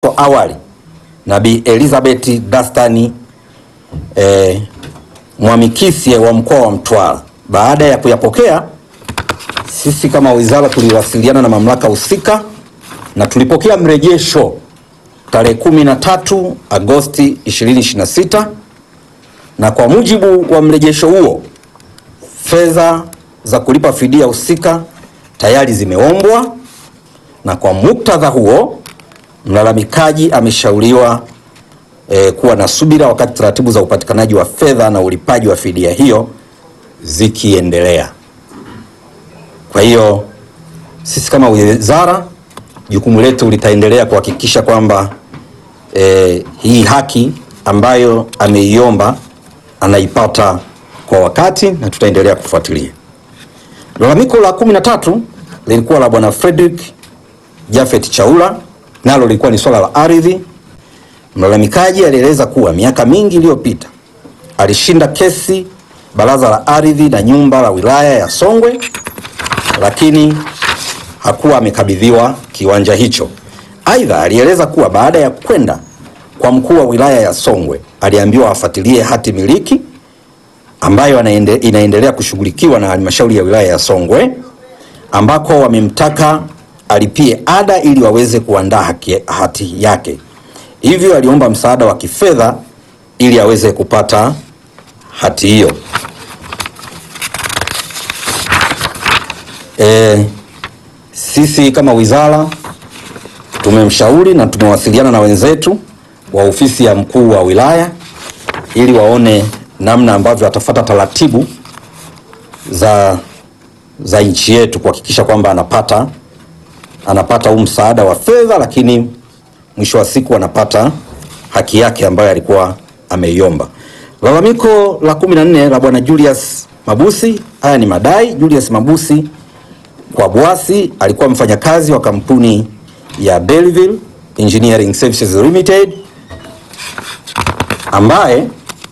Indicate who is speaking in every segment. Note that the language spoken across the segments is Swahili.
Speaker 1: awali na Bi Elizabeth Dastani eh, Mwamikisye wa mkoa wa Mtwara. Baada ya kuyapokea, sisi kama wizara tuliwasiliana na mamlaka husika na tulipokea mrejesho tarehe 13 Agosti 2026 na kwa mujibu wa mrejesho huo fedha za kulipa fidia husika tayari zimeombwa, na kwa muktadha huo mlalamikaji ameshauriwa eh, kuwa na subira wakati taratibu za upatikanaji wa fedha na ulipaji wa fidia hiyo zikiendelea. Kwa hiyo sisi kama wizara jukumu letu litaendelea kuhakikisha kwamba eh, hii haki ambayo ameiomba anaipata kwa wakati na tutaendelea kufuatilia. Lalamiko la kumi na tatu lilikuwa la bwana Frederick Jafet Chaula, nalo lilikuwa ni swala la ardhi. Mlalamikaji alieleza kuwa miaka mingi iliyopita alishinda kesi baraza la ardhi na nyumba la wilaya ya Songwe, lakini hakuwa amekabidhiwa kiwanja hicho. Aidha, alieleza kuwa baada ya kwenda kwa mkuu wa wilaya ya Songwe aliambiwa afuatilie hati miliki ambayo anaende, inaendelea kushughulikiwa na halmashauri ya wilaya ya Songwe ambako wamemtaka alipie ada ili waweze kuandaa haki, hati yake. Hivyo aliomba msaada wa kifedha ili aweze kupata hati hiyo. E, sisi kama wizara tumemshauri na tumewasiliana na wenzetu wa ofisi ya mkuu wa wilaya ili waone namna ambavyo atafuata taratibu za za nchi yetu kuhakikisha kwamba anapata anapata huu msaada wa fedha, lakini mwisho wa siku anapata haki yake ambayo alikuwa ameiomba. Lalamiko la kumi na nne la bwana Julius Mabusi, haya ni madai. Julius Mabusi kwa Bwasi alikuwa mfanyakazi wa kampuni ya Belleville Engineering Services Limited ambaye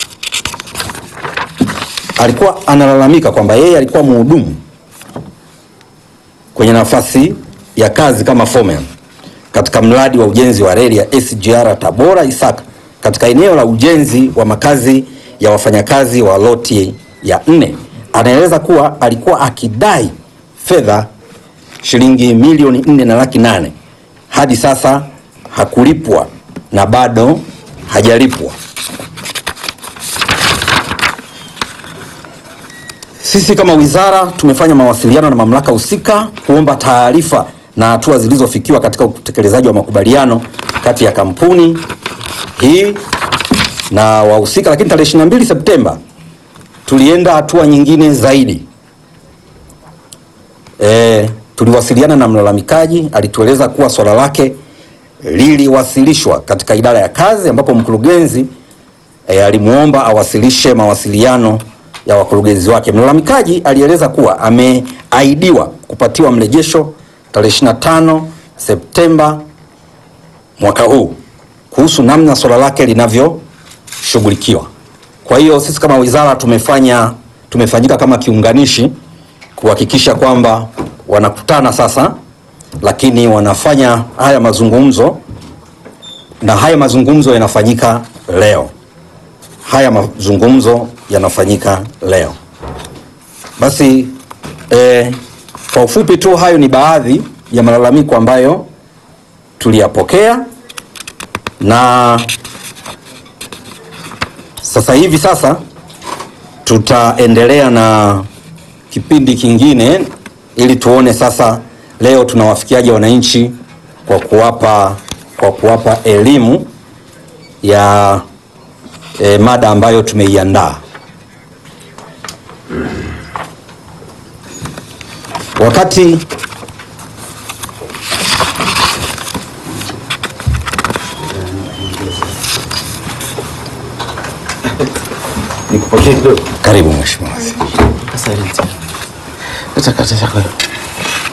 Speaker 1: alikuwa analalamika kwamba yeye alikuwa mhudumu kwenye nafasi ya kazi kama foreman katika mradi wa ujenzi wa reli ya SGR Tabora Isaka katika eneo la ujenzi wa makazi ya wafanyakazi wa loti ya nne. Anaeleza kuwa alikuwa akidai fedha shilingi milioni nne na laki nane hadi sasa hakulipwa na bado hajalipwa. Sisi kama wizara tumefanya mawasiliano na mamlaka husika kuomba taarifa na hatua zilizofikiwa katika utekelezaji wa makubaliano kati ya kampuni hii na wahusika, lakini tarehe 22 Septemba tulienda hatua nyingine zaidi. E, tuliwasiliana na mlalamikaji, alitueleza kuwa swala lake liliwasilishwa katika idara ya kazi ambapo mkurugenzi e, alimuomba awasilishe mawasiliano ya wakurugenzi wake. Mlalamikaji alieleza kuwa ameahidiwa kupatiwa mrejesho tarehe 25 Septemba mwaka huu kuhusu namna swala lake linavyoshughulikiwa. Kwa hiyo sisi kama wizara tumefanya tumefanyika kama kiunganishi kuhakikisha kwamba wanakutana sasa, lakini wanafanya haya mazungumzo na haya mazungumzo yanafanyika leo. Haya mazungumzo yanafanyika leo. Basi eh, kwa ufupi tu hayo ni baadhi ya malalamiko ambayo tuliyapokea na sasa hivi sasa tutaendelea na kipindi kingine ili tuone sasa leo tunawafikiaje wananchi kwa kuwapa kwa kuwapa elimu ya e, mada ambayo tumeiandaa. Wakati
Speaker 2: Nikupokee kidogo.
Speaker 1: karibu mheshimiwa waziri.
Speaker 2: Asante. Kata kata chako.